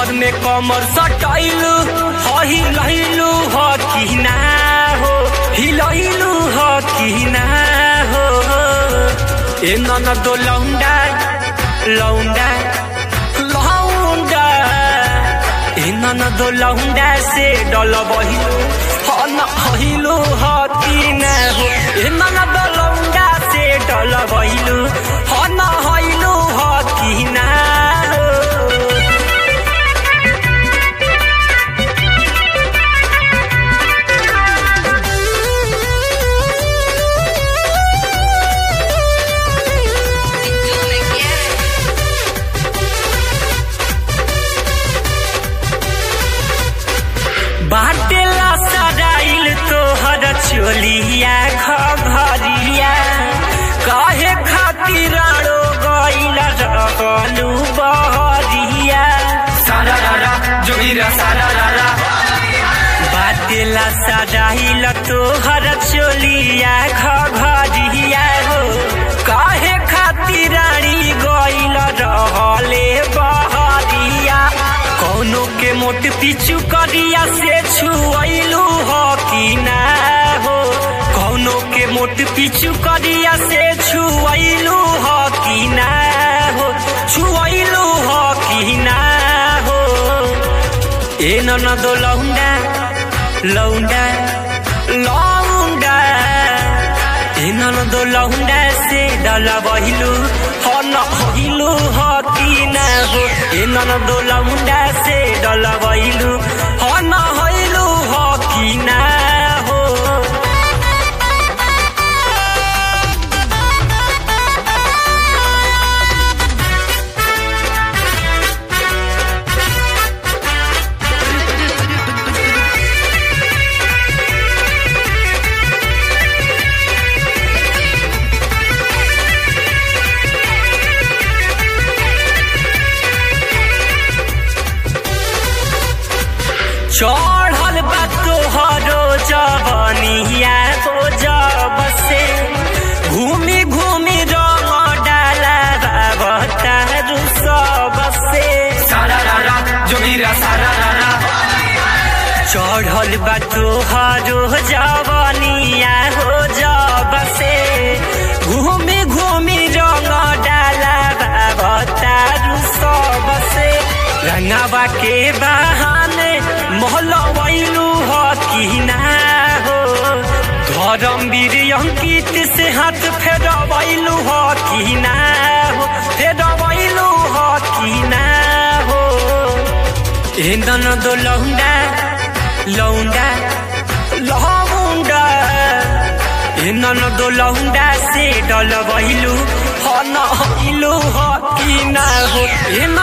नैहर में कमर सटैलू हिलैलू ह कि ना हो हिलैलू ह कि ना हो ए ननदो लौंडा लौंडा लौंडा ए ननदो लौंडा से डल बहिलू ह न हिलू ह कि ना हो ए ननदो लौंडा से डल बहिलू ह न हिलू ह कि ना हो Si tú me quieres. बाटेला सराइल तोहर चोलिया घरिया काहे खातिर रो गइल रहलू बहरिया सारा रारा जोगिरा सारा रारा बाटेला सराइल तोहर चोलिया घरिया हो काहे खातिर रानी गइल रहले बहरिया कौनो के मोट पिचु करिया से छुअलू हो कि ना हो कौनो के मोट पिचु करिया से छुअलू हो कि ना हो छुअलू हो कि ना हो ए ननदो लौंडा लौंडा लौंडा ए ननदो लौंडा से डला बहिलू ह न हिलू ह कि ना हो ए ननदो लौंडा से डला बहिलू ह न हिलू ह कि ना हो चढ़ल बा तोहरो जवनिया हो जब से घूमी घूमी रंग डाला बतारू सब से सारा रारा जोगिरा सारा रारा चढ़ल बा तोहरो जवनिया हो जब से घूमी घूमी रंग डाला बतारू सब से रंगावा के बहाने मोहलवैलू हो कि ना हो धर्मवीर अंकित से हाथ फेरवैलू हो कि ना हो फेरवैलू हो कि ना हो ए ननदो लौंडा लौंडा लौंडा ए ननदो लौंडा से डल बहिलू ह न हिलू ह कि ना हो ए